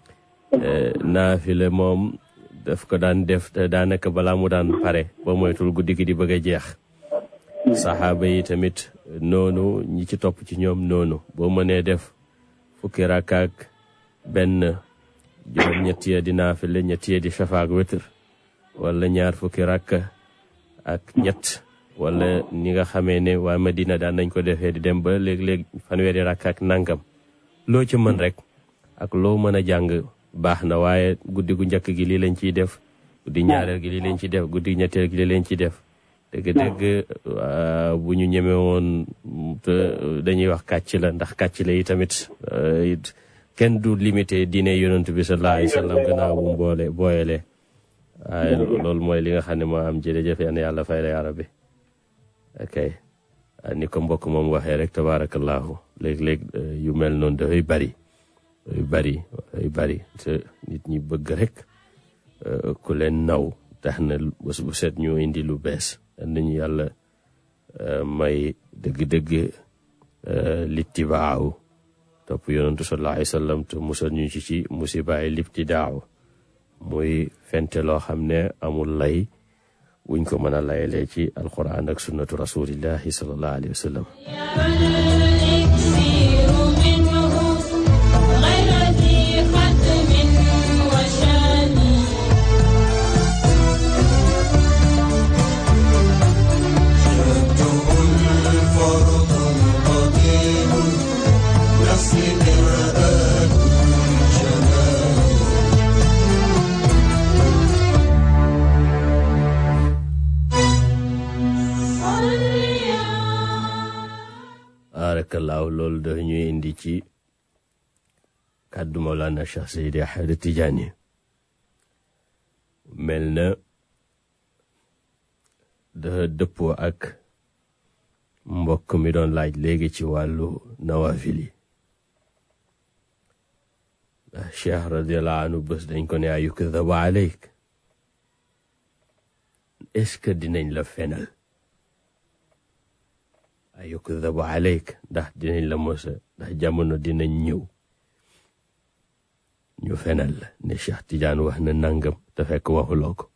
Speaker 7: naafile moom daf ko daan def te daanaka balaa mu daan pare ba moytul guddi gi di bëgg a jeex saxaaba yi tamit noonu ñi ci topp ci ñoom noonu boo mënee def fukki rakkaak benn juróom ñetti ya di naafile ñetti ya di shafaak witr wala ñaar fukki rakka ak ñett wala ni nga xamee ne waa Madina daan nañ ko defee di dem ba léeg-léeg fanweeri rakka ak nangam loo ci mën rek ak loo mën a jàng baax na waaye guddi gu njëkk gi lii lañ ciy def guddi ñaareel gi lii lañ ciy def guddi ñetteel gi lii lañ ciy def dëgg-dëgg waa, bu ñu ñeme woon te dañuy wax kàcc la ndax kàcc la yi tamit euh, it kenn du limité diine yonent bi sallallahu alayhi wa sallam gannaaw bu mu boole booyalee waaye loolu mooy li nga xam ne moo am jërëjëf yal na yàlla fay la yaa rabbi ok ah, ni ko mbokk moom waxee rek tabaarakallaahu léeg-léeg euh, yu mel noonu dafay bari yu bari yu bari te nit ñi bëgg rek euh, ku leen naw tax na bés bu set ñu indi lu bees yal nañu yàlla euh, may dëgg-dëgg euh, littibaaw topp yonantu sallallahu alayhi wa sallam te musal ñu ci ci musibaay libtidaaw muy fente loo xam ne amul lay wuñ ko mën a layalee ci alquran ak sunnatu rasulillahi sallallahu alayhi wa sallam
Speaker 9: الإكسير منه غير ذي ختم وشان
Speaker 6: شده الفرد قديم نصر مرآة شمال
Speaker 7: baarakallaahu loolu dafa ñuy indi ci kàddu Mawlana Cheikh Seydi Ahmed Tidiane mel na dafa dëppoo ak mbokk mi doon laaj léegi ci wàllu nawafil yi ndax Cheikh radiallahu anhu bés dañ ko ne ayukdabu aleyk est-ce que dinañ la fenal ayukdabu aleyk ndax dinañ la mosa ndax jamono dinañ ñëw ñu fenal la ne Cheikh Tidiane wax na nangam te fekk waxuloo ko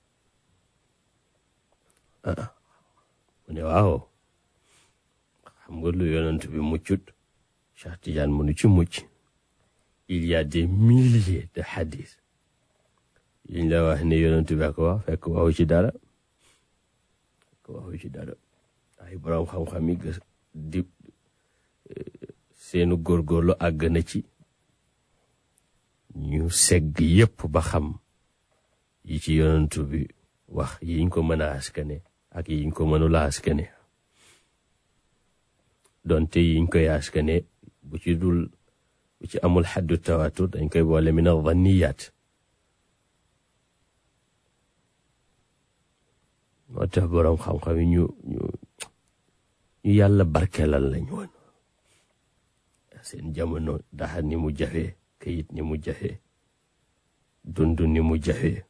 Speaker 7: ah mu ne waaw xam nga lu yonent bi muccut Cheikh Tidiane mënu ci mucc il y a des milliers de hadith yiñ la wax ne yonent bi ko wax fekk waxu ci dara fekk waxu ci dara ay borom xam-xam yi gës di seenu góorgóorlu àgg na ci ñu segg yépp ba xam yi ci yonentu bi wax yiñ ko mën a askane ak yiñ ko mënula askane donte yiñ koy askane bu ci dul bu ci amul xaddu tawatur dañ koy boole min adhanniyaat moo tax boroom xam-xam yi ñu ñu ñu yàlla barkeelal lañ woon seen jamono daxa ni mu jafee kayit ni mu jafee dund ni mu jafee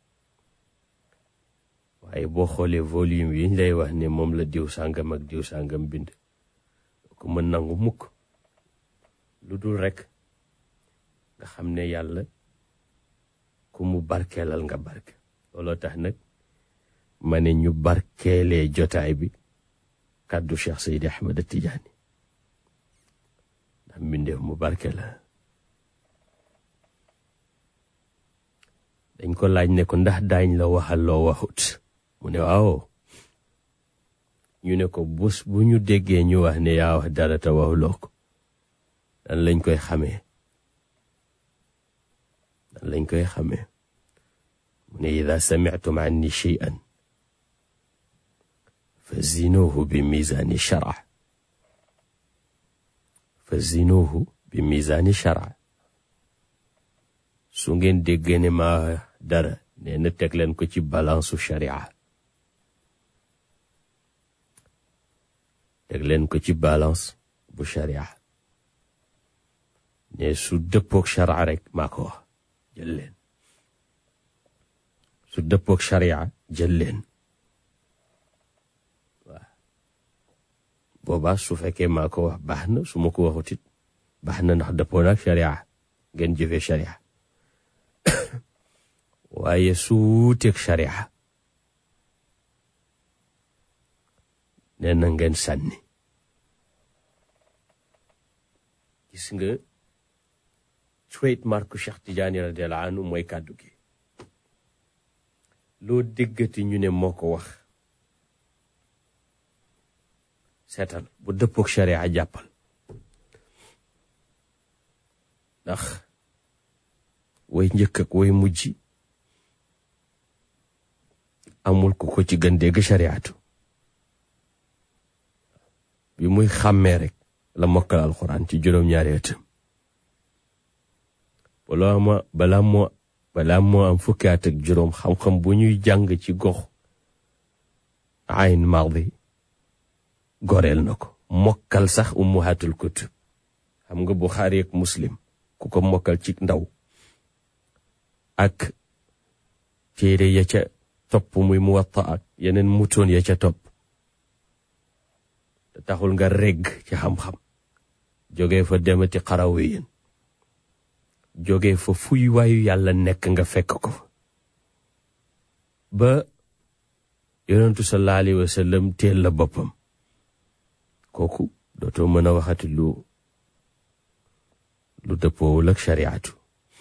Speaker 7: waaye boo xoolee volume yi ñu lay wax ne moom la diw sàngam ak diw sàngam bind ko mën nangu mukk lu dul rekk nga xam ne yàlla ku mu barkeelal nga barke looloo tax nag ma ne ñu barkeelee jotaay bi kàddu Cheikh Seydi Ahmed Tidiane ndax mbindeef mu barke la dañ ko laaj ne ko ndax daañ la waxal loo waxut mu ne waaw ñu ne ko bés bu ñu déggee ñu wax ne yaa wax dara te waxuloo ko dan lañ koy xamee dan lañ koy xamee mu ne ida samictum anni cheyan fa zinuuhu bi misaani shara fa zinuuhu bi misaani shara su ngeen déggee ne ma dara nee na teg leen ko ci balansu sharia teg leen ko ci balance bu sharia ne su dëppook sharia rek maa ko wax jël leen su dëppook sharia jël leen waaw boobaa su fekkee maa ko wax baax na su ma ko waxut it baax na ndax dëppoo naak sharia ngeen jëfee sharia waaye su wuuteeg sharia nee na ngeen sànni gis nga trademark Cheikh Tidiane radiyallahu anhu mooy kàddu gi loo déggati ñu ne moo ko wax seetal bu dëppook sharia jàppal ndax way njëkk ak way mujj amul ku ko ci gën dégg shariatu bi muy xàmmee rek la mokkal alxuraan ci juróom-ñaari atam balaa ma balaa moo balaa moo am fukki at ak juróom xam-xam bu ñuy jàng ci gox ayn mardi goreel na ko mokkal sax ummuhatul kutub xam nga buxaari ak muslim ku ko mokkal ci ndaw ak téere ya ca topp muy muwatta ak yeneen mutoon ya ca topp te taxul nga regg ci xam-xam jógee fa demati xarawe yéen jógee fa fuy waayu yàlla nekk nga fekk ko fa ba yonentu sallallahu alayhi wa sallam teel la boppam kooku dootoo mën a waxati lu lu dëppoowul ak shariatu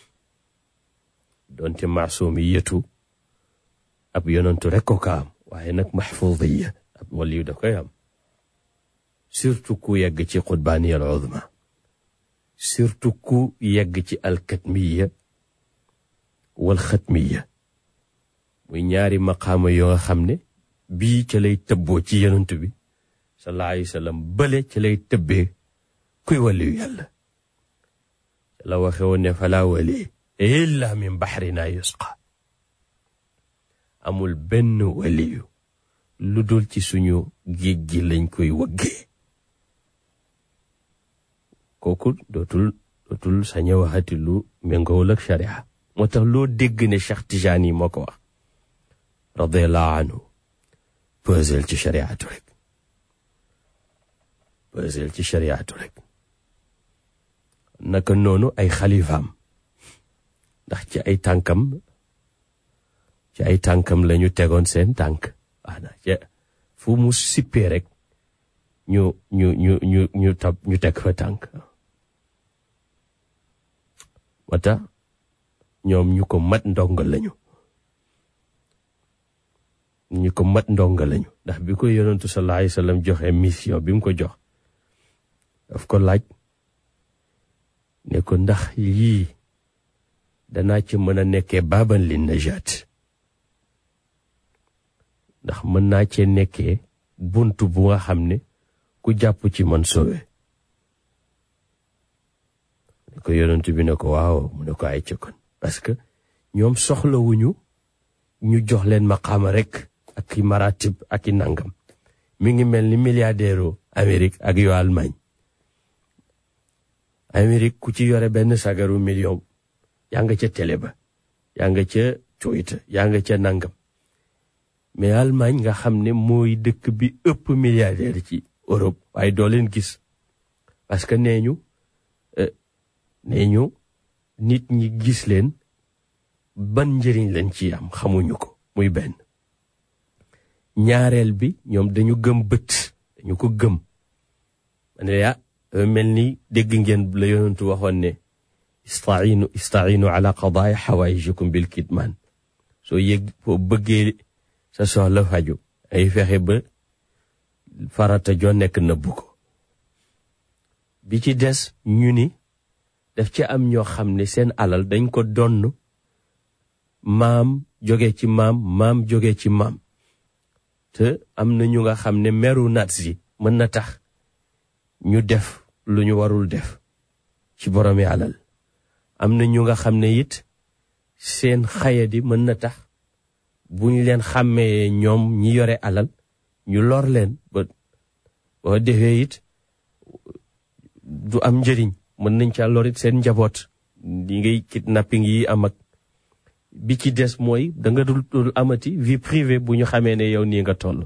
Speaker 7: doonte maasum yi yëtu ab yonentu rek ko ka am waaye nag maxfuudiya ab waliyu da koy am surtout ku yegg ci xutbaaniya al uzma surtout ku yegg ci alkatmiya wal xatmiya muy ñaari maqaama yoo nga xam ne bii ca lay tëbboo ci yonent bi sallallahu alayhi wa sallam bële ca lay tëbbee kuy waliyu yàlla ca la waxe woon ne falaa wali illa min baxrina yusqa amul benn waliyu lu dul ci suñu géej gi lañ koy wëggee kooku dootul dootul sañ a waxati lu méngoowul ak sharia moo tax loo dégg ne Cheikh Tijaan yi moo ko wax radiallahu anhu pesel ci shariatu rek pesel ci shariatu rek naka noonu ay xalifaam ndax ci ay tànkam ci ay tànkam lañu tegoon seen tànk waana ca fu mu sippee rek ñu ñu ñu ñu ñu tab ñu teg fa tànk wata ñoom ñu ko mat ndonga lañu ñu ko mat ndonga lañu ndax bi ko yonentu sallallahu alayhi wa sallam joxe mission bi mu ko jox daf ko laaj ne ko ndax yii danaa ci mën a nekkee baaban li najaat ndax mën naa cee nekkee bunt bu nga xam ne ku jàpp ci man sowe ne ko yonent bi ne ko waaw mu ne ko ay ca kon parce que ñoom soxlawuñu ñu jox leen maqaama rek ak i maratib ak i nangam mi ngi mel ni milliardaire u Amérique ak yu Allemagne Amérique ku ci yore benn sagaru million yaa nga ca télé ba yaa nga ca Twitter yaa nga ca nangam mais Allemagne nga xam ne mooy dëkk bi ëpp milliardaire ci Europe waaye doo leen gis parce que nee ñu nee ñu nit ñi gis leen ban njëriñ lañ ci am xamuñu ko muy benn ñaareel bi ñoom dañu gëm bët dañu ko gëm ma ne ah mel ni dégg ngeen la yonentu waxoon ne istainu istainu ala qadaai xawaayijikum bil kitmaan soo yëg foo bëggee sa soxla faju ay fexe ba farata joo nekk nëbbu ko bi ci des ñu ni daf ci am ñoo xam ne seen alal dañ ko donn maam jóge ci maam maam jóge ci maam te am na ñu nga xam ne meru nazi mën na tax ñu def lu ñu warul def ci boromi alal am na ñu nga xam ne it seen xayadi mën na tax bu ñu leen xàmmee ñoom ñi yore alal ñu lor leen ba boo defee it du am njëriñ mën nañ ca lorit seen njaboot li ngay kidnapping yi am ak bi ci des mooy da nga dul dul amati vie privée bu ñu xamee ne yow nii nga toll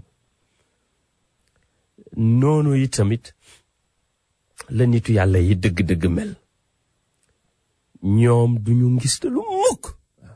Speaker 7: noonu yi tamit la nitu yàlla yi dëgg-dëgg mel ñoom duñu ngis te lu mukk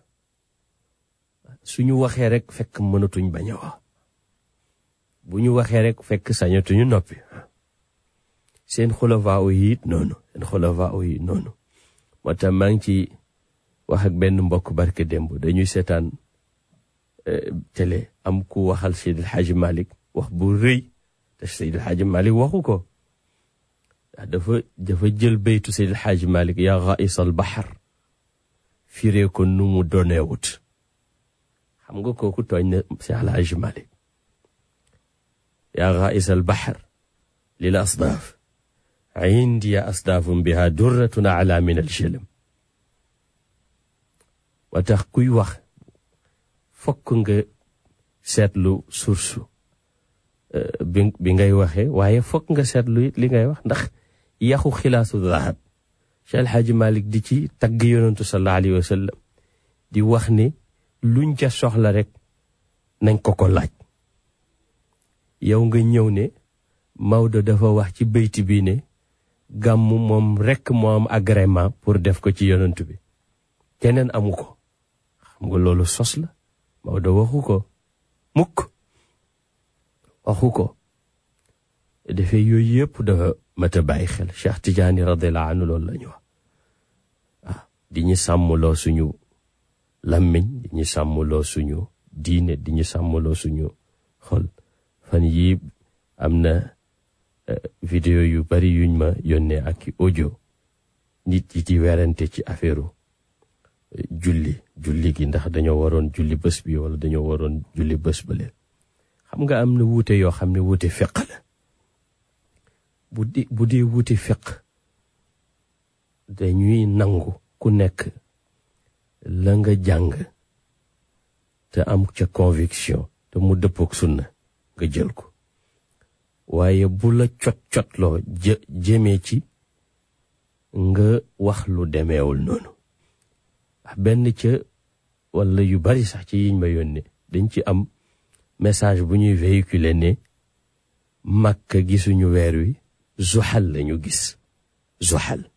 Speaker 7: suñu waxee rek fekk mënatuñ bañ a wax bu ñu waxee rek fekk sañatuñu noppi seen xulafaa yi it noonu seen xulafaa yi noonu moo tax maa ngi ci wax ak benn mbokk barke démb dañuy seetaan télé am ku waxal Seydil Hadji Malick wax bu rëy te Seydil Hadji Malick waxu ko dafa dafa jël baytu Seydil Hadji Malick yaa ghaïs al bahar firee ko nu mu doneewut xam nga kooku tooñ na Seydil Hadji Malick yaa ghaïs al bahar lil asdaaf indi asdaafum biha durratun ala min al jëlëm wa tax kuy wax fokk nga seetlu source bi bi ngay waxee waaye fokk nga seetlu it li ngay wax ndax yaxu xilaasu dahab Cheikh El Hadji Malick di ci tagg yonantu sallallahu alayhi wa sallam di wax ne luñ ca soxla rek nañ ko ko laaj yow nga ñëw ne Maodo dafa wax ci bayti bi ne gàmmu moom rekk moo am agrément pour def ko ci yonantu bi keneen amu ko xam nga loolu sos la Maodo waxu ko mukk waxu ko defee yooyu yëpp dafa mat a bàyyi xel Cheikh Tidiane radiallahu anhu loolu la ñu wax waaw di ñu sàmmloo suñu làmmiñ di ñu sàmmloo suñu diine di ñu sàmmloo suñu xol fan yii am na vidéo yu bari yuñ ma yónnee ak audio nit yi di werante ci affaire julli julli gi ndax dañoo waroon julli bés bi wala dañoo waroon julli bés bële xam nga am na wuute yoo xam ne wuute fiq la bu di bu dee wuute fiq dañuy nangu ku nekk la nga jàng te am ca conviction te mu dëppook sunna nga jël ko waaye bu la cot cotloo jë jëmee ci nga wax lu demeewul noonu benn ca wala yu bari sax ci yiñ ma yónnee dañ ci am message bu ñuy véhiculer ne Makka gisuñu weer wi zuxal lañu gis zuxal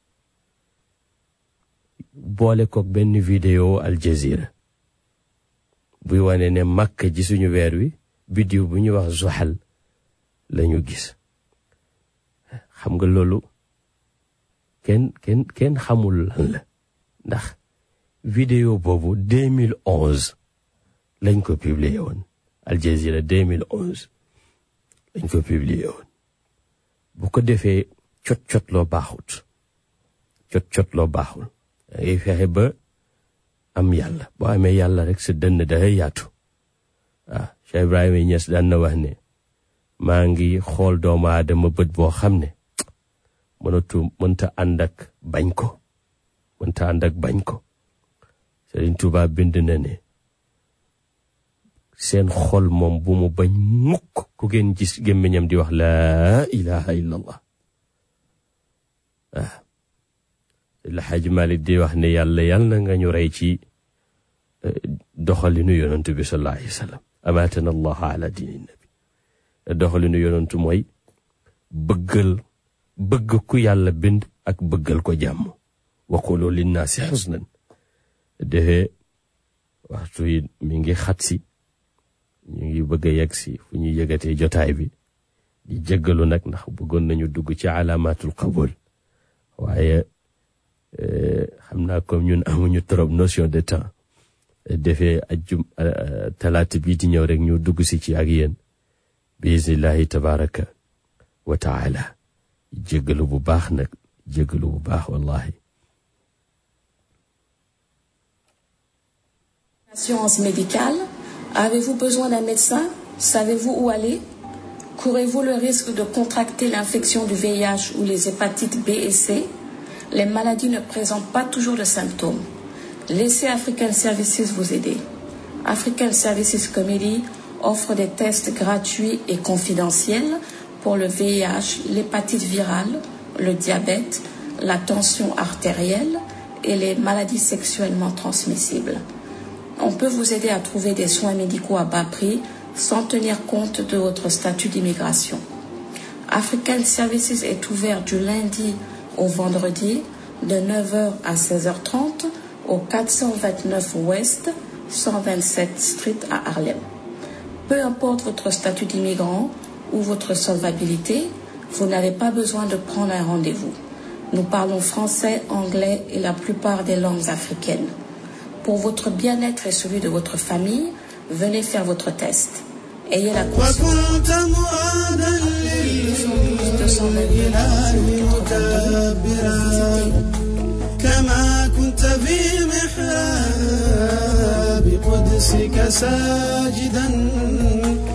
Speaker 7: boole kook benn vidéo Al Jazeera buy wane ne Makka gisuñu weer wi biddiw bu ñuy wax zuxal lañu gis xam nga loolu kenn kenn kenn xamul lan la ndax vidéo boobu 2011 lañ ko publié woon Al Jazeera 2011 lañ ko publié woon bu ko defee cot cot loo baaxut cot cot loo baaxul dangay fexe ba am yàlla boo amee yàlla rek sa dënn dafay yaatu waaw Cheikh Ibrahima Niass daan na wax ne maa ngi xool doomu aadama bët boo xam ne mënatu mënta ànd ak bañ ko mënta ànd ak bañ ko Sëriñ Tuubaa bind na ne seen xol moom bu mu bañ mukk ku ngeen gis gémmiñam di wax laa ilaha illa allah waaw la xaj Malik di wax ne yàlla yàlla na nga ñu rey ci doxalinu yonantu bi sallallahu alayhi wa sallam amaatana allah ala diini nabi doxalinu yonantu mooy bëggal bëgg ku yàlla bind ak bëggal ko jàmm waqulu linnaasi xusnan defee waxtu yi mi ngi xat si ñu ngi bëgg a yegg si fu ñuy yëgatee jotaay bi di jéggalu nag ndax bëggoon nañu dugg ci alaamatul qabul waaye xam naa comme ñun amuñu trop notion de temps defee ajjum talaata bii di ñëw rek ñu dugg si ci ak yéen biisnillahi tabaraka wa taala jéggalu bu baax nag jéggalu bu baax wallahi
Speaker 8: Assurance médicale, avez-vous besoin d'un médecin Savez-vous où aller Courez-vous le risque de contracter l'infection du VIH ou les hépatites B et C Les maladies ne présentent pas toujours de symptômes. Laissez African Services vous aider. African Services Committee offre des tests gratuits et confidentiels pour le VIH, l'hépatite virale, le diabète, la tension artérielle et les maladies sexuellement transmissibles. On peut vous aider à trouver des soins médicaux à bas prix sans tenir compte de votre statut d'immigration. African Services est ouvert du lundi au vendredi de 9h à 16h30 au 429 Ouest 127 Street à Harlem. Peu importe votre statut d'immigrant ou votre solvabilité, vous n'avez pas besoin de prendre un rendez-vous. Nous parlons français, anglais et la plupart des langues africaines. Pour votre bien-être et celui de votre famille, venez faire votre test. Ayez la conscience.
Speaker 6: وكنت مؤادا لله مكبرا كما كنت في محراب قدسك ساجدا